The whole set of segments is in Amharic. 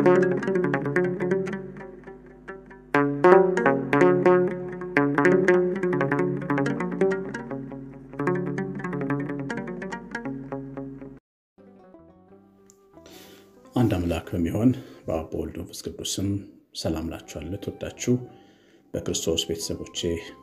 አንድ አምላክ በሚሆን በአብ በወልድ በመንፈስ ቅዱስ ስም ሰላም ላችኋለሁ። ተወዳችሁ በክርስቶስ ቤተሰቦቼ፣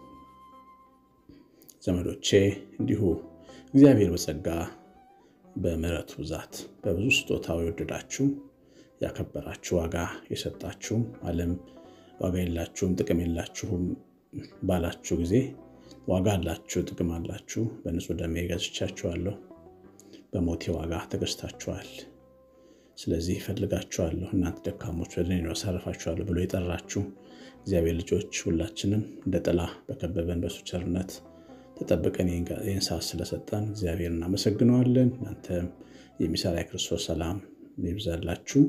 ዘመዶቼ እንዲሁ እግዚአብሔር በጸጋ በምሕረቱ ብዛት በብዙ ስጦታው የወደዳችሁ ያከበራችሁ ዋጋ የሰጣችሁ ዓለም ዋጋ የላችሁም ጥቅም የላችሁም ባላችሁ ጊዜ ዋጋ አላችሁ፣ ጥቅም አላችሁ። በንጹሕ ደሜ ገዝቻችኋለሁ፣ በሞቴ ዋጋ ተገዝታችኋል። ስለዚህ እፈልጋችኋለሁ፣ እናንተ ደካሞች ወደ እኔ አሳርፋችኋለሁ ብሎ የጠራችሁ እግዚአብሔር ልጆች ሁላችንም እንደ ጥላ በከበበን በሱ ቸርነት ተጠብቀን ይህን ሰዓት ስለሰጠን እግዚአብሔር እናመሰግነዋለን። እናንተም የሚሰራ የክርስቶስ ሰላም ይብዛላችሁ።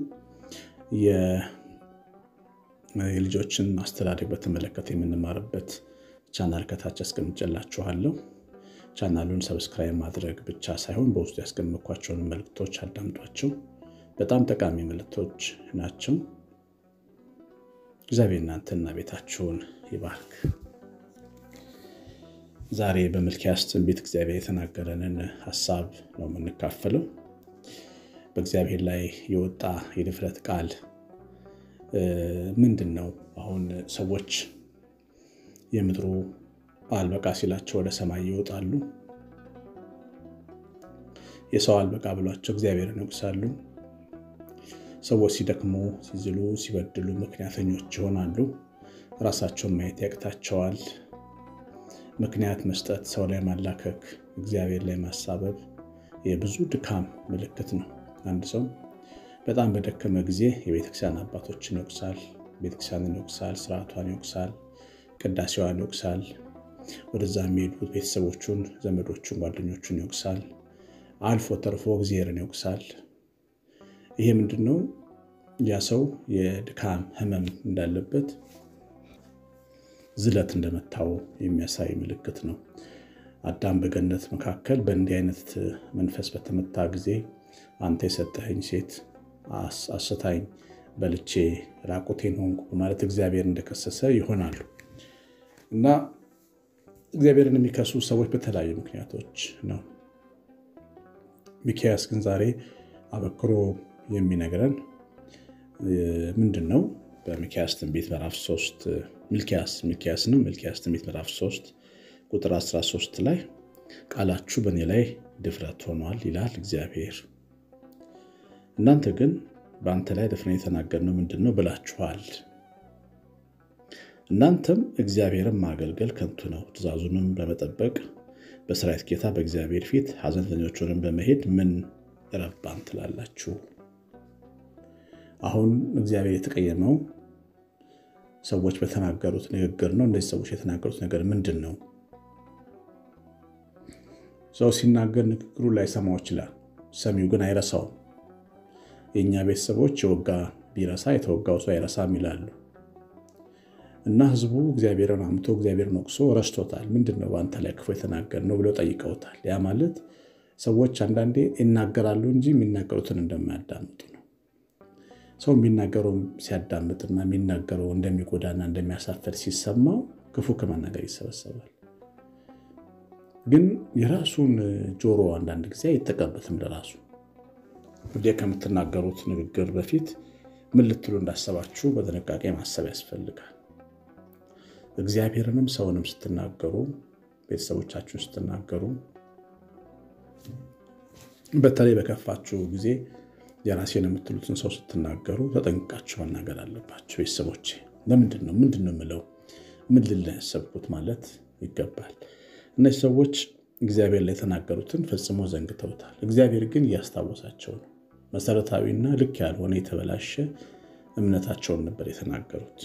የልጆችን አስተዳደግ በተመለከተ የምንማርበት ቻናል ከታች አስቀምጬላችኋለሁ። ቻናሉን ሰብስክራይብ ማድረግ ብቻ ሳይሆን በውስጡ ያስቀመጥኳቸውን መልእክቶች አዳምጧቸው። በጣም ጠቃሚ መልእክቶች ናቸው። እግዚአብሔር እናንተና ቤታችሁን ይባርክ። ዛሬ በሚልክያስ ትንቢት እግዚአብሔር የተናገረንን ሀሳብ ነው የምንካፈለው። በእግዚአብሔር ላይ የወጣ የድፍረት ቃል ምንድን ነው? አሁን ሰዎች የምድሩ አልበቃ ሲላቸው ወደ ሰማይ ይወጣሉ። የሰው አልበቃ ብሏቸው እግዚአብሔርን ይወቅሳሉ። ሰዎች ሲደክሙ፣ ሲዝሉ፣ ሲበድሉ ምክንያተኞች ይሆናሉ። ራሳቸውን ማየት ያቅታቸዋል። ምክንያት መስጠት፣ ሰው ላይ ማላከክ፣ እግዚአብሔር ላይ ማሳበብ የብዙ ድካም ምልክት ነው። አንድ ሰው በጣም በደከመ ጊዜ የቤተክርስቲያን አባቶችን ይወቅሳል፣ ቤተክርስቲያንን ይወቅሳል፣ ስርዓቷን ይወቅሳል፣ ቅዳሴዋን ይወቅሳል። ወደዛ የሚሄዱ ቤተሰቦቹን፣ ዘመዶቹን፣ ጓደኞቹን ይወቅሳል። አልፎ ተርፎ እግዚአብሔርን ይወቅሳል። ይሄ ምንድን ነው? ያ ሰው የድካም ህመም እንዳለበት ዝለት እንደመታው የሚያሳይ ምልክት ነው። አዳም በገነት መካከል በእንዲህ አይነት መንፈስ በተመታ ጊዜ አንተ የሰጠኸኝ ሴት አስታኝ በልቼ ራቁቴን ሆንኩ በማለት እግዚአብሔር እንደከሰሰ ይሆናሉ እና እግዚአብሔርን የሚከሱ ሰዎች በተለያዩ ምክንያቶች ነው። ሚክያስ ግን ዛሬ አበክሮ የሚነግረን ምንድን ነው? በሚክያስ ትንቢት ምዕራፍ 3 ሚልክያስ ሚልክያስ ነው። ሚልክያስ ትንቢት ምዕራፍ 3 ቁጥር 13 ላይ ቃላችሁ በእኔ ላይ ድፍረት ሆኗል ይላል እግዚአብሔር። እናንተ ግን በአንተ ላይ ደፍረን የተናገርነው ምንድን ነው ብላችኋል። እናንተም እግዚአብሔርን ማገልገል ከንቱ ነው፣ ትእዛዙንም በመጠበቅ በሰራዊት ጌታ በእግዚአብሔር ፊት ሐዘንተኞቹንም በመሄድ ምን ረባን ትላላችሁ። አሁን እግዚአብሔር የተቀየመው ሰዎች በተናገሩት ንግግር ነው። እነዚህ ሰዎች የተናገሩት ነገር ምንድን ነው? ሰው ሲናገር ንግግሩ ላይሰማው ይችላል፣ ሰሚው ግን አይረሳውም። የእኛ ቤተሰቦች የወጋ ቢረሳ የተወጋው ሰው አይረሳም ይላሉ። እና ህዝቡ እግዚአብሔርን አምቶ እግዚአብሔርን ወቅሶ ረስቶታል። ምንድን ነው በአንተ ላይ ክፉ የተናገርነው ብለው ጠይቀውታል። ያ ማለት ሰዎች አንዳንዴ ይናገራሉ እንጂ የሚናገሩትን እንደማያዳምጡ ነው። ሰው የሚናገረው ሲያዳምጥና የሚናገረው እንደሚጎዳና እንደሚያሳፈር ሲሰማው ክፉ ከመናገር ይሰበሰባል። ግን የራሱን ጆሮ አንዳንድ ጊዜ አይጠቀምበትም ለራሱ ወዲያ ከምትናገሩት ንግግር በፊት ምን ልትሉ እንዳሰባችሁ በጥንቃቄ ማሰብ ያስፈልጋል። እግዚአብሔርንም ሰውንም ስትናገሩ፣ ቤተሰቦቻችሁን ስትናገሩ፣ በተለይ በከፋችሁ ጊዜ የራሴን የምትሉትን ሰው ስትናገሩ ተጠንቅቃችሁ መናገር አለባቸው። ቤተሰቦቼ ለምንድን ነው ምንድን ነው የምለው ምን ልል ያሰብኩት ማለት ይገባል። እነዚህ ሰዎች እግዚአብሔር ላይ የተናገሩትን ፈጽሞ ዘንግተውታል። እግዚአብሔር ግን እያስታወሳቸው ነው። መሰረታዊና ልክ ያልሆነ የተበላሸ እምነታቸውን ነበር የተናገሩት።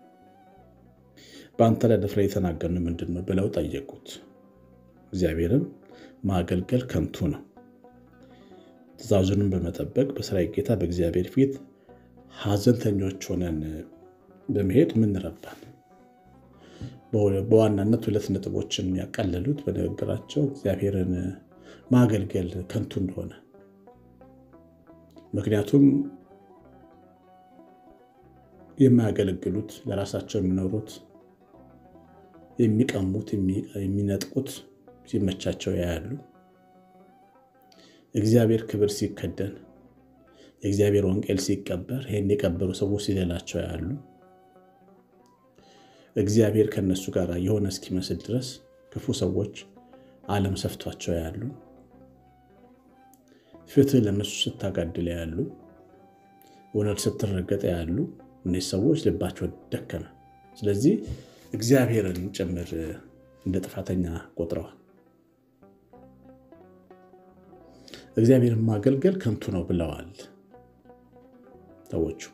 በአንተ ላይ ደፍረ የተናገርን ምንድን ነው ብለው ጠየቁት። እግዚአብሔርን ማገልገል ከንቱ ነው፣ ትእዛዙንም በመጠበቅ በሰራዊት ጌታ በእግዚአብሔር ፊት ሐዘንተኞች ሆነን በመሄድ ምን ረባን? በዋናነት ሁለት ነጥቦችን ያቀለሉት በንግግራቸው እግዚአብሔርን ማገልገል ከንቱ እንደሆነ ምክንያቱም የማያገለግሉት ለራሳቸው የሚኖሩት የሚቀሙት የሚነጥቁት ሲመቻቸው ያያሉ። እግዚአብሔር ክብር ሲከደን የእግዚአብሔር ወንጌል ሲቀበር ይህን የቀበሩ ሰዎች ሲሌላቸው ያሉ እግዚአብሔር ከነሱ ጋር የሆነ እስኪመስል ድረስ ክፉ ሰዎች ዓለም ሰፍቷቸው ያሉ ፍትህ ለነሱ ስታጋድል ያሉ እውነት ስትረገጠ ያሉ እነዚህ ሰዎች ልባቸው ደከመ። ስለዚህ እግዚአብሔርን ጭምር እንደ ጥፋተኛ ቆጥረዋል። እግዚአብሔርን ማገልገል ከንቱ ነው ብለዋል ሰዎቹ።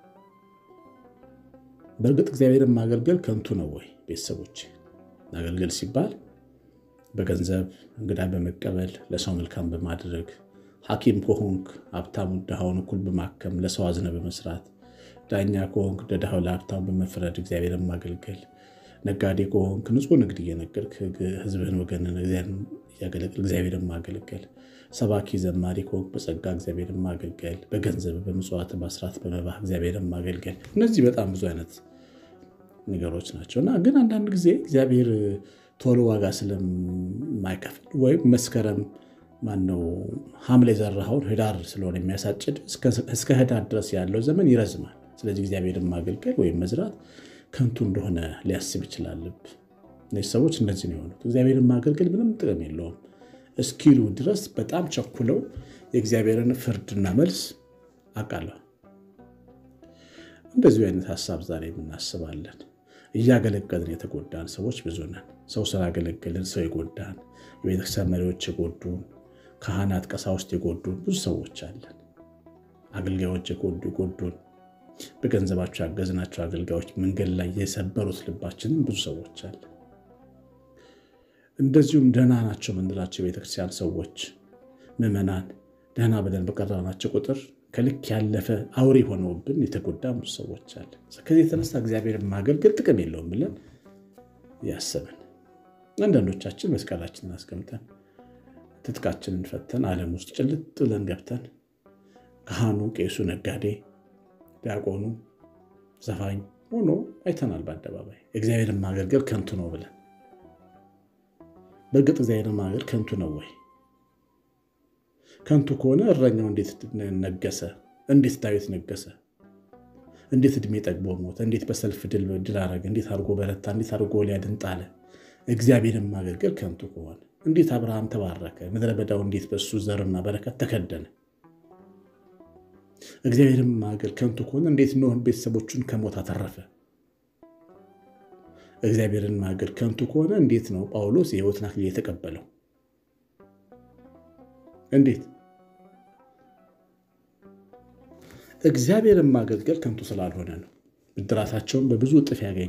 በእርግጥ እግዚአብሔርን ማገልገል ከንቱ ነው ወይ? ቤተሰቦች ማገልገል ሲባል በገንዘብ እንግዳ በመቀበል ለሰው መልካም በማድረግ ሐኪም ከሆንክ ሀብታሙን ድሃውን እኩል በማከም ለሰው አዝነ በመስራት ዳኛ ከሆንክ ለድሃው ለሀብታሙ በመፍረድ እግዚአብሔርን ማገልገል ነጋዴ ከሆንክ ንጹሕ ንግድ እየነገድክ ሕዝብህን ወገንን እያገለግል እግዚአብሔርን ማገልገል ሰባኪ ዘማሪ ከሆንክ በጸጋ እግዚአብሔርን ማገልገል በገንዘብ በምጽዋት በአስራት በመባህ እግዚአብሔርን ማገልገል እነዚህ በጣም ብዙ አይነት ነገሮች ናቸው እና ግን አንዳንድ ጊዜ እግዚአብሔር ቶሎ ዋጋ ስለማይከፍል ወይም መስከረም ማነው ሐምሌ የዘራኸውን ህዳር ስለሆነ የሚያሳጭድ እስከ ህዳር ድረስ ያለው ዘመን ይረዝማል። ስለዚህ እግዚአብሔርን ማገልገል ወይም መዝራት ከንቱ እንደሆነ ሊያስብ ይችላል። እነዚህ ሰዎች እንደዚህ ነው የሆኑት። እግዚአብሔርን ማገልገል ምንም ጥቅም የለውም እስኪሉ ድረስ በጣም ቸኩለው የእግዚአብሔርን ፍርድና መልስ አቃለሁ። እንደዚሁ አይነት ሀሳብ ዛሬ የምናስባለን። እያገለገልን የተጎዳን ሰዎች ብዙ ነን። ሰው ስላገለገልን ሰው የጎዳን የቤተክርስቲያን መሪዎች የጎዱን ካህናት፣ ቀሳውስት የጎዱን ብዙ ሰዎች አለን። አገልጋዮች የጎዱ የጎዱን በገንዘባቸው ያገዝናቸው አገልጋዮች መንገድ ላይ የሰበሩት ልባችንን ብዙ ሰዎች አለን። እንደዚሁም ደህና ናቸው የምንላቸው የቤተክርስቲያን ሰዎች ምዕመናን ደህና ብለን በቀረብናቸው ቁጥር ከልክ ያለፈ አውሬ ሆነውብን የተጎዳ ብዙ ሰዎች አለ። ከዚህ የተነሳ እግዚአብሔር ማገልገል ጥቅም የለውም ብለን ያሰብን አንዳንዶቻችን መስቀላችንን አስቀምጠን ትጥቃችንን ፈተን ዓለም ውስጥ ጭልጥ ብለን ገብተን ካህኑ፣ ቄሱ፣ ነጋዴ፣ ዲያቆኑ፣ ዘፋኝ ሆኖ አይተናል በአደባባይ እግዚአብሔርን ማገልገል ከንቱ ነው ብለን። በእርግጥ እግዚአብሔርን ማገልገል ከንቱ ነው ወይ? ከንቱ ከሆነ እረኛው እንዴት ነገሰ? እንዴት ዳዊት ነገሰ? እንዴት እድሜ ጠግቦ ሞተ? እንዴት በሰልፍ ድል አረገ? እንዴት አድርጎ በረታ? እንዴት አድርጎ ጎልያድን ጣለ? እግዚአብሔርን ማገልገል ከንቱ ከሆነ እንዴት አብርሃም ተባረከ? ምድረ በዳው እንዴት በሱ ዘርና በረከት ተከደነ? እግዚአብሔርን ማገልገል ከንቱ ከሆነ እንዴት ኖህን ቤተሰቦቹን ከሞት አተረፈ? እግዚአብሔርን ማገልገል ከንቱ ከሆነ እንዴት ነው ጳውሎስ የሕይወትን አክሊል የተቀበለው? እንዴት እግዚአብሔርን ማገልገል ከንቱ ስላልሆነ ነው። ብድራታቸውን በብዙ እጥፍ ያገኙ፣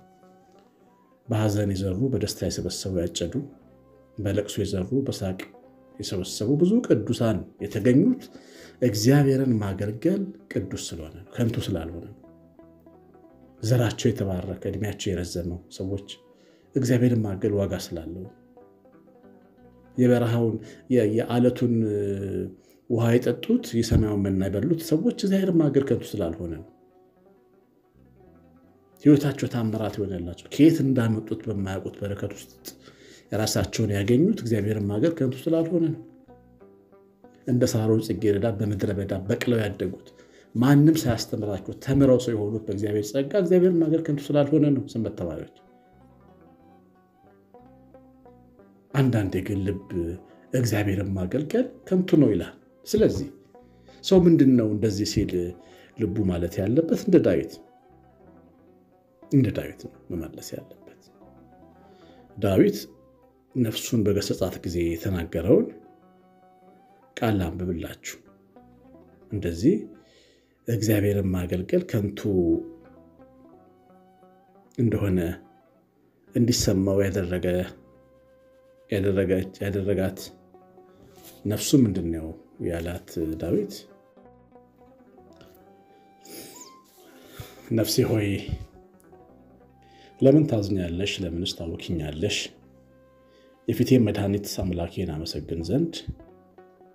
በሐዘን የዘሩ በደስታ የሰበሰቡ ያጨዱ፣ በለቅሶ የዘሩ በሳቅ የሰበሰቡ ብዙ ቅዱሳን የተገኙት እግዚአብሔርን ማገልገል ቅዱስ ስለሆነ ነው፣ ከንቱ ስላልሆነ ነው። ዘራቸው የተባረከ እድሜያቸው የረዘመው ሰዎች እግዚአብሔርን ማገልገል ዋጋ ስላለው የበረሃውን የዓለቱን ውሃ የጠጡት የሰማዩን መና የበሉት ሰዎች እግዚአብሔርን ማገልገል ከንቱ ስላልሆነ ነው። ሕይወታቸው ታምራት የሆነላቸው ከየት እንዳመጡት በማያውቁት በረከት ውስጥ የራሳቸውን ያገኙት እግዚአብሔርን ማገልገል ከንቱ ስላልሆነ ነው። እንደ ሳሮን ጽጌረዳ በምድረ በዳ በቅለው ያደጉት ማንም ሳያስተምራቸው ተምረው ሰው የሆኑት በእግዚአብሔር ጸጋ እግዚአብሔርን ማገልገል ከንቱ ስላልሆነ ነው። ሰንበት ተማሪዎች አንዳንዴ ግን ልብ እግዚአብሔርን ማገልገል ከንቱ ነው ይላል። ስለዚህ ሰው ምንድን ነው እንደዚህ ሲል ልቡ ማለት ያለበት እንደ ዳዊት እንደ ዳዊት ነው መመለስ ያለበት። ዳዊት ነፍሱን በገሰጻት ጊዜ የተናገረውን ቃል አንብብላችሁ እንደዚህ እግዚአብሔርን ማገልገል ከንቱ እንደሆነ እንዲሰማው ያደረገ ያደረጋት ነፍሱ ምንድን ነው ያላት ዳዊት? ነፍሴ ሆይ ለምን ታዝኛለሽ? ለምንስ ታውኪኛለሽ? የፊቴን መድኃኒት አምላኬን አመሰግን ዘንድ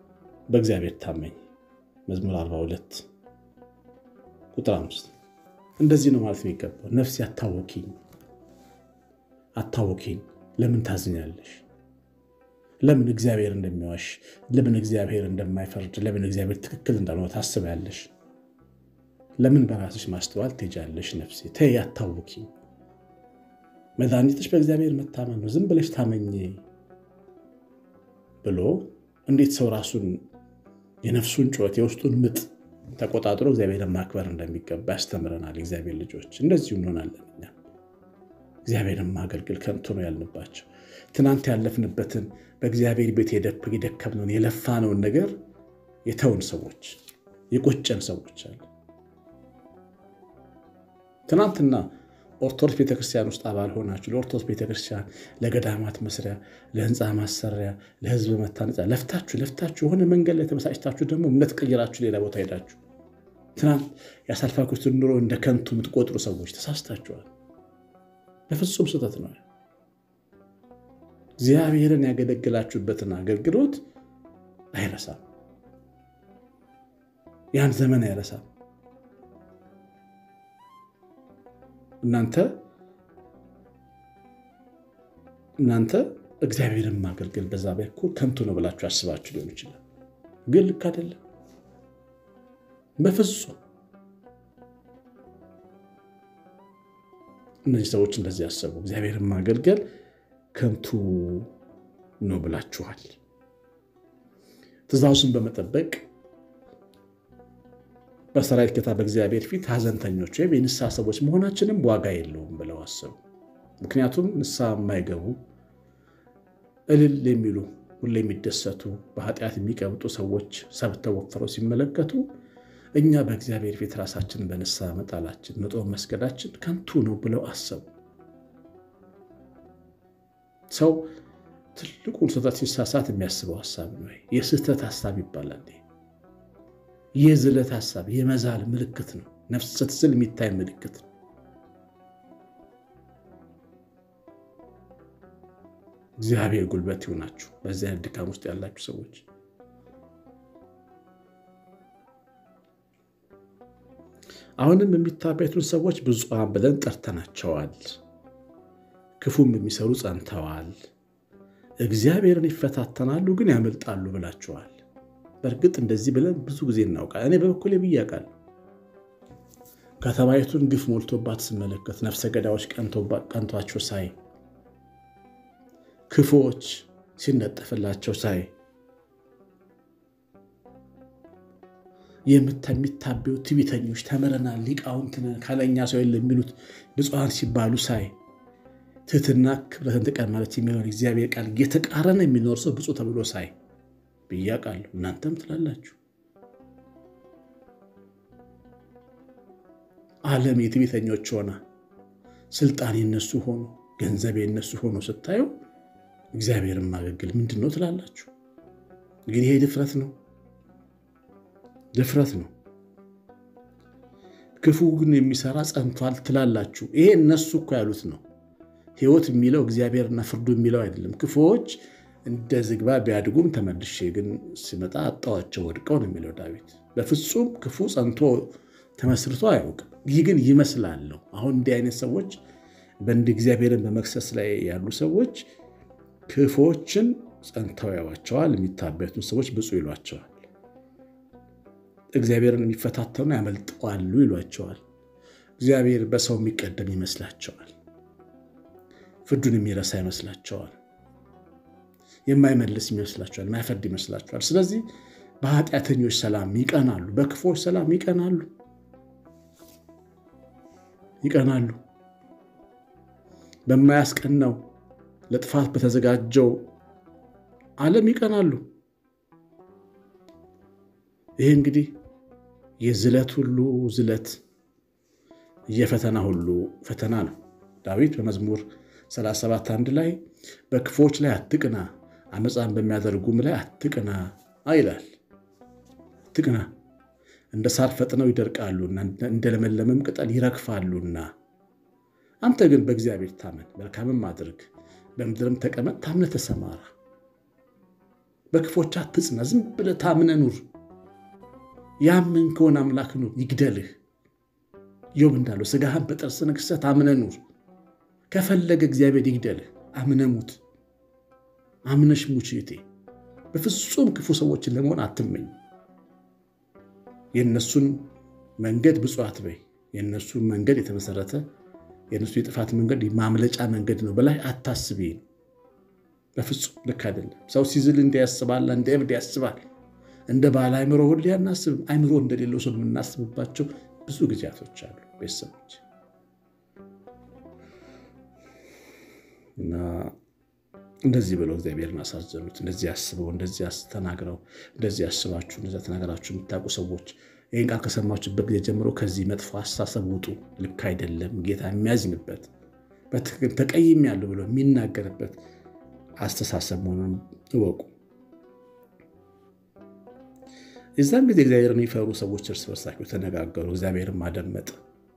በእግዚአብሔር ታመኝ። መዝሙር 42 ቁጥር 5 እንደዚህ ነው ማለት የሚገባው። ነፍሴ አታወኪኝ፣ አታወኪኝ። ለምን ታዝኛለሽ? ለምን እግዚአብሔር እንደሚዋሽ፣ ለምን እግዚአብሔር እንደማይፈርድ፣ ለምን እግዚአብሔር ትክክል እንዳልሆነ ታስቢያለሽ? ለምን በራስሽ ማስተዋል ትሄጃለሽ? ነፍሴ ተይ፣ አታውኪኝ። መድኃኒትሽ በእግዚአብሔር መታመን ነው። ዝም ብለሽ ታመኝ ብሎ እንዴት ሰው ራሱን የነፍሱን ጩኸት የውስጡን ምጥ ተቆጣጥሮ እግዚአብሔርን ማክበር እንደሚገባ ያስተምረናል። እግዚአብሔር ልጆች እንደዚሁ እንሆናለን። እኛ እግዚአብሔርን ማገልገል ከንቱ ነው ያልንባቸው ትናንት ያለፍንበትን በእግዚአብሔር ቤት የደከምነውን የለፋነውን ነገር የተውን ሰዎች የቆጨን ሰዎች አለ። ትናንትና ኦርቶዶክስ ቤተክርስቲያን ውስጥ አባል ሆናችሁ ለኦርቶዶክስ ቤተክርስቲያን ለገዳማት መስሪያ፣ ለህንፃ ማሰሪያ፣ ለህዝብ መታነጻ ለፍታችሁ ለፍታችሁ የሆነ መንገድ ላይ ተመሳጭታችሁ ደግሞ እምነት ቀይራችሁ ሌላ ቦታ ሄዳችሁ ትናንት ያሳልፋችሁትን ኑሮ እንደ ከንቱ የምትቆጥሩ ሰዎች ተሳስታችኋል። በፍጹም ስህተት ነው። እግዚአብሔርን ያገለግላችሁበትን አገልግሎት አይረሳም። ያን ዘመን አይረሳም። እናንተ እናንተ እግዚአብሔርን ማገልገል በዛ በኩል ከንቱ ነው ብላችሁ አስባችሁ ሊሆን ይችላል። ግን ልክ አይደለም። በፍጹም እነዚህ ሰዎች እንደዚህ ያሰቡ እግዚአብሔርን ማገልገል ከንቱ ነው ብላችኋል። ትእዛዙን በመጠበቅ በሰራዊት ጌታ በእግዚአብሔር ፊት ሐዘንተኞች ወይም የንስሐ ሰዎች መሆናችንም ዋጋ የለውም ብለው አሰቡ። ምክንያቱም ንስሐ የማይገቡ እልል የሚሉ ሁሌ የሚደሰቱ በኃጢአት የሚቀብጡ ሰዎች ሰብተው ወፍረው ሲመለከቱ እኛ በእግዚአብሔር ፊት ራሳችንን በንስሐ መጣላችን መጦም መስገዳችን ከንቱ ነው ብለው አሰቡ። ሰው ትልቁን ስህተት ሲሳሳት የሚያስበው ሀሳብ ነው። የስህተት ሀሳብ ይባላል። የዝለት ሀሳብ የመዛል ምልክት ነው። ነፍስ ስትዝል የሚታይ ምልክት ነው። እግዚአብሔር ጉልበት ይሆናችሁ። በዚህ አይነት ድካም ውስጥ ያላችሁ ሰዎች አሁንም የሚታበዩትን ሰዎች ብፁዓን ብለን ጠርተናቸዋል። ክፉም የሚሰሩ ጸንተዋል። እግዚአብሔርን ይፈታተናሉ ግን ያመልጣሉ ብላችኋል። በእርግጥ እንደዚህ ብለን ብዙ ጊዜ እናውቃል። እኔ በበኩሌ ብዬ አውቃለሁ። ከተማይቱን ግፍ ሞልቶባት ስመለከት፣ ነፍሰ ገዳዮች ቀንቷቸው ሳይ፣ ክፉዎች ሲነጠፍላቸው ሳይ፣ የሚታበዩ ትዕቢተኞች ተምረናል፣ ሊቃውንት ነን፣ ካለኛ ሰው የለም የሚሉት ብፁዓን ሲባሉ ሳይ ትህትና ክብረትን ጥቀን ማለት የሚለውን እግዚአብሔር ቃል እየተቃረነ የሚኖር ሰው ብፁዕ ተብሎ ሳይ ብዬ አውቃለሁ። እናንተም ትላላችሁ። ዓለም የትዕቢተኞች ሆና ስልጣን የነሱ ሆኖ ገንዘብ የነሱ ሆኖ ስታዩ እግዚአብሔርን ማገልገል ምንድን ነው ትላላችሁ። እንግዲህ ይሄ ድፍረት ነው፣ ድፍረት ነው። ክፉ ግን የሚሰራ ጸንቷል ትላላችሁ። ይሄ እነሱ እኮ ያሉት ነው። ሕይወት የሚለው እግዚአብሔርና ፍርዱ የሚለው አይደለም። ክፉዎች እንደ ዝግባ ቢያድጉም ተመልሼ ግን ሲመጣ አጣዋቸው ወድቀው ነው የሚለው ዳዊት። በፍጹም ክፉ ጸንቶ ተመስርቶ አያውቅም። ይህ ግን ይመስላለሁ። አሁን እንዲህ አይነት ሰዎች በእንድ እግዚአብሔርን በመክሰስ ላይ ያሉ ሰዎች ክፉዎችን ጸንተው ያዋቸዋል። የሚታበዩትን ሰዎች ብፁዕ ይሏቸዋል። እግዚአብሔርን የሚፈታተኑ ያመልጠዋሉ ይሏቸዋል። እግዚአብሔር በሰው የሚቀደም ይመስላቸዋል። ፍርዱን የሚረሳ ይመስላቸዋል። የማይመልስ ይመስላቸዋል። የማይፈርድ ይመስላቸዋል። ስለዚህ በኃጢአተኞች ሰላም ይቀናሉ፣ በክፉዎች ሰላም ይቀናሉ ይቀናሉ። በማያስቀናው ለጥፋት በተዘጋጀው ዓለም ይቀናሉ። ይህ እንግዲህ የዝለት ሁሉ ዝለት የፈተና ሁሉ ፈተና ነው። ዳዊት በመዝሙር 37 አንድ ላይ በክፎች ላይ አትቅና፣ አመፃን በሚያደርጉም ላይ አትቅና ይላል። አትቅና እንደ ሳር ፈጥነው ይደርቃሉና እንደ ለመለመም ቅጠል ይረግፋሉና። አንተ ግን በእግዚአብሔር ታመን፣ መልካምም አድርግ፣ በምድርም ተቀመጥ፣ ታምነህ ተሰማራ። በክፎች አትጽና፣ ዝም ብለህ ታምነህ ኑር። ያምን ከሆነ አምላክ ኑር፣ ይግደልህ። ኢዮብ እንዳለው ስጋህን በጥርስ ነክሰህ አምነህ ኑር። ከፈለገ እግዚአብሔር ይግደልህ፣ አምነህ ሙት። አምነሽ ሙች እህቴ። በፍጹም ክፉ ሰዎችን ለመሆን አትመኝ። የእነሱን መንገድ ብፁዕ አትበይ። የእነሱን መንገድ የተመሰረተ የእነሱ የጥፋት መንገድ ማምለጫ መንገድ ነው በላይ አታስቢ። በፍጹም ልክ አይደለም። ሰው ሲዝል እንዲ ያስባል፣ እንደ እብድ ያስባል። እንደ ባለ አይምሮ ሁሌ አናስብም። አይምሮ እንደሌለው ሰው የምናስብባቸው ብዙ ጊዜያቶች አሉ ቤተሰቦች እና እንደዚህ ብለው እግዚአብሔርን አሳዘኑት። እንደዚህ አስበው እንደዚህ ተናግረው እንደዚህ አስባችሁ እንደዚያ ተናገራችሁ የምታውቁ ሰዎች ይህን ቃል ከሰማችሁበት ጊዜ ጀምሮ ከዚህ መጥፎ አስተሳሰብ ውጡ። ልክ አይደለም። ጌታ የሚያዝንበት በትክክል ተቀይሜያለሁ ብሎ የሚናገርበት አስተሳሰብ መሆኑን እወቁ። የዛን ጊዜ እግዚአብሔርን የሚፈሩ ሰዎች እርስ በርሳቸው ተነጋገሩ። እግዚአብሔርን ማደመጥ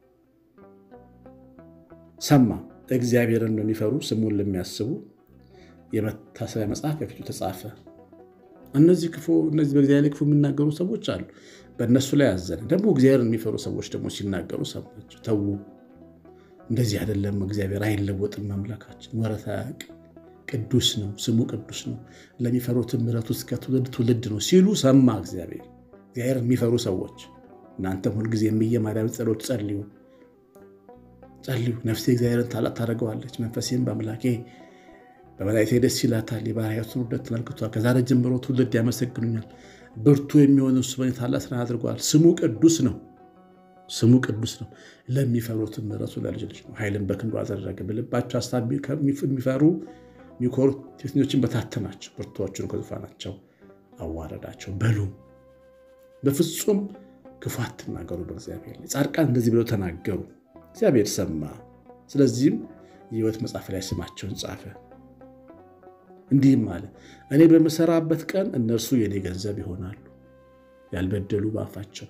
ሰማ። እግዚአብሔርን ለሚፈሩ ስሙን ለሚያስቡ የመታሰቢያ መጽሐፍ በፊቱ ተጻፈ። እነዚህ ክፉ እነዚህ በእግዚአብሔር ክፉ የሚናገሩ ሰዎች አሉ። በእነሱ ላይ አዘነ። ደግሞ እግዚአብሔርን የሚፈሩ ሰዎች ደግሞ ሲናገሩ ሰማቸው። ተዉ፣ እንደዚህ አይደለም። እግዚአብሔር አይለወጥም። አምላካችን ወረት አያውቅም። ቅዱስ ነው፣ ስሙ ቅዱስ ነው። ለሚፈሩትም ምሕረቱ እስከ ትውልድ ትውልድ ነው ሲሉ ሰማ እግዚአብሔር። እግዚአብሔር የሚፈሩ ሰዎች እናንተም ሁልጊዜ የምየ ማርያም ጸሎት ጸልዩ ጸልዩ። ነፍሴ እግዚአብሔርን ታላቅ ታደርገዋለች፣ መንፈሴም በአምላኬ በመላእክቴ ደስ ይላታል። የባሪያቱን ውርደት ተመልክቷል። ከዛሬ ጀምሮ ትውልድ ያመሰግኑኛል። ብርቱ የሚሆን እሱ በእኔ ታላቅ ስራ አድርገዋል። ስሙ ቅዱስ ነው፣ ስሙ ቅዱስ ነው። ለሚፈሩትም ምሕረቱ ለልጅ ልጅ ነው። ኃይልን በክንዱ አደረገ። በልባቸው ሀሳብ የሚፈሩ የሚኮሩ ሴተኞችን በታተናቸው፣ ብርቱዎቹን ከዙፋናቸው አዋረዳቸው። በሉ በፍጹም ክፉ አትናገሩ በእግዚአብሔር ላይ። ጻድቃን እንደዚህ ብለው ተናገሩ፣ እግዚአብሔር ሰማ። ስለዚህም የሕይወት መጽሐፍ ላይ ስማቸውን ጻፈ። እንዲህም አለ፣ እኔ በምሰራበት ቀን እነርሱ የኔ ገንዘብ ይሆናሉ። ያልበደሉ በአፋቸው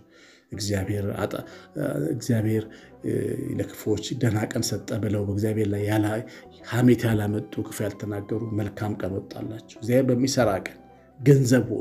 እግዚአብሔር ለክፉዎች ደህና ቀን ሰጠ ብለው በእግዚአብሔር ላይ ሐሜት ያላመጡ ክፉ ያልተናገሩ መልካም ቀን ወጣላቸው። እግዚአብሔር በሚሰራ ቀን ገንዘብ ሆኑ።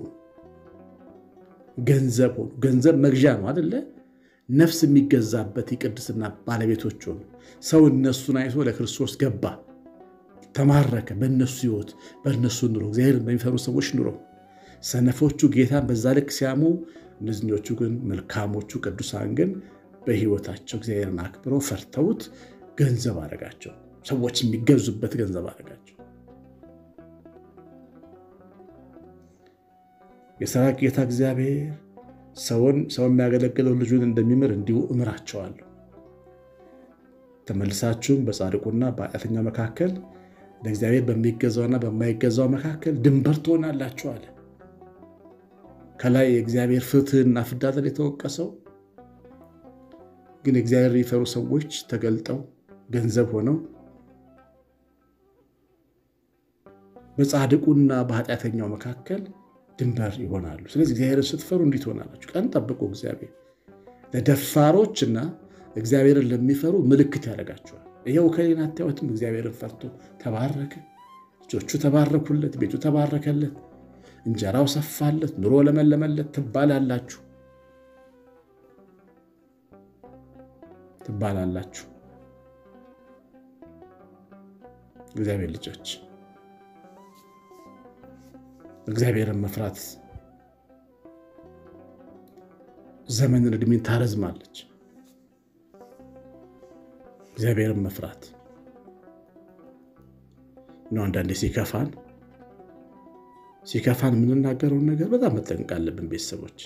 ገንዘብ ሆኑ። ገንዘብ መግዣ ነው አደለ? ነፍስ የሚገዛበት የቅድስና ባለቤቶች ሆኑ። ሰው እነሱን አይቶ ለክርስቶስ ገባ፣ ተማረከ። በእነሱ ሕይወት በእነሱ ኑሮ እግዚአብሔርን በሚፈሩ ሰዎች ኑሮ ሰነፎቹ ጌታን በዛ ልክ ሲያሙ፣ እነዚኞቹ ግን መልካሞቹ ቅዱሳን ግን በሕይወታቸው እግዚአብሔርን አክብረው ፈርተውት ገንዘብ አደረጋቸው። ሰዎች የሚገዙበት ገንዘብ አደረጋቸው። የሰራዊት ጌታ እግዚአብሔር ሰውን ሰው የሚያገለግለው ልጁን እንደሚምር እንዲሁ እምራቸዋለሁ። ተመልሳችሁም በጻድቁና በኃጢአተኛው መካከል ለእግዚአብሔር በሚገዛውና በማይገዛው መካከል ድንበር ትሆናላችሁ አለ። ከላይ የእግዚአብሔር ፍትሕና ፍርድ አይደል የተወቀሰው? ግን የእግዚአብሔር የሚፈሩ ሰዎች ተገልጠው ገንዘብ ሆነው በጻድቁና በኃጢአተኛው መካከል ድንበር ይሆናሉ። ስለዚህ እግዚአብሔርን ስትፈሩ እንዲህ ትሆናላችሁ። ቀን ጠብቁ። እግዚአብሔር ለደፋሮችና እግዚአብሔርን ለሚፈሩ ምልክት ያደርጋቸዋል። ይኸው ከሌን አታዩትም? እግዚአብሔርን ፈርቶ ተባረከ፣ ልጆቹ ተባረኩለት፣ ቤቱ ተባረከለት፣ እንጀራው ሰፋለት፣ ኑሮ ለመለመለት ትባላላችሁ ትባላላችሁ። እግዚአብሔር ልጆች እግዚአብሔርን መፍራት ዘመንን ዕድሜን ታረዝማለች። እግዚአብሔርን መፍራት ነው። አንዳንዴ ሲከፋን ሲከፋን የምንናገረውን ነገር በጣም መጠንቀቅ አለብን። ቤተሰቦች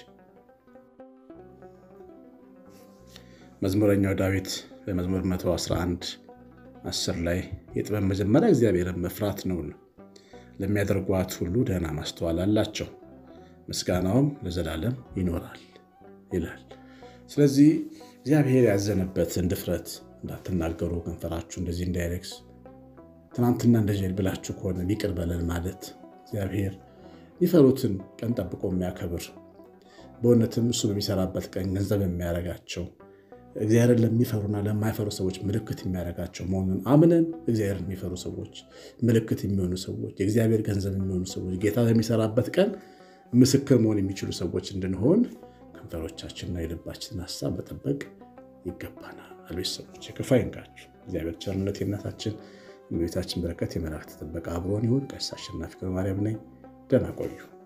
መዝሙረኛው ዳዊት በመዝሙር 111 10 ላይ የጥበብ መጀመሪያ እግዚአብሔርን መፍራት ነው ለሚያደርጓት ሁሉ ደህና ማስተዋል አላቸው፣ ምስጋናውም ለዘላለም ይኖራል ይላል። ስለዚህ እግዚአብሔር ያዘነበትን ድፍረት እንዳትናገሩ፣ ከንፈራችሁ እንደዚህ እንዳይረክስ፣ ትናንትና እንደዚህ ብላችሁ ከሆነ ይቅር በለን ማለት እግዚአብሔር የሚፈሩትን ቀን ጠብቆ የሚያከብር በእውነትም እሱ በሚሰራበት ቀን ገንዘብ የሚያደርጋቸው እግዚአብሔርን ለሚፈሩና ለማይፈሩ ሰዎች ምልክት የሚያደርጋቸው መሆኑን አምነን እግዚአብሔርን የሚፈሩ ሰዎች ምልክት የሚሆኑ ሰዎች የእግዚአብሔር ገንዘብ የሚሆኑ ሰዎች ጌታ በሚሰራበት ቀን ምስክር መሆን የሚችሉ ሰዎች እንድንሆን ከንፈሮቻችንና የልባችንን ሀሳብ መጠበቅ ይገባናል። ይቀጥላል። ቤተሰቦች ክፉ አይንካችሁ። እግዚአብሔር ቸርነት የእናታችን የቤታችን በረከት የመላእክት ጥበቃ አብሮን ይሁን። ቀሲስ አሸናፊ ገብረማርያም ነኝ። ደህና ቆዩ።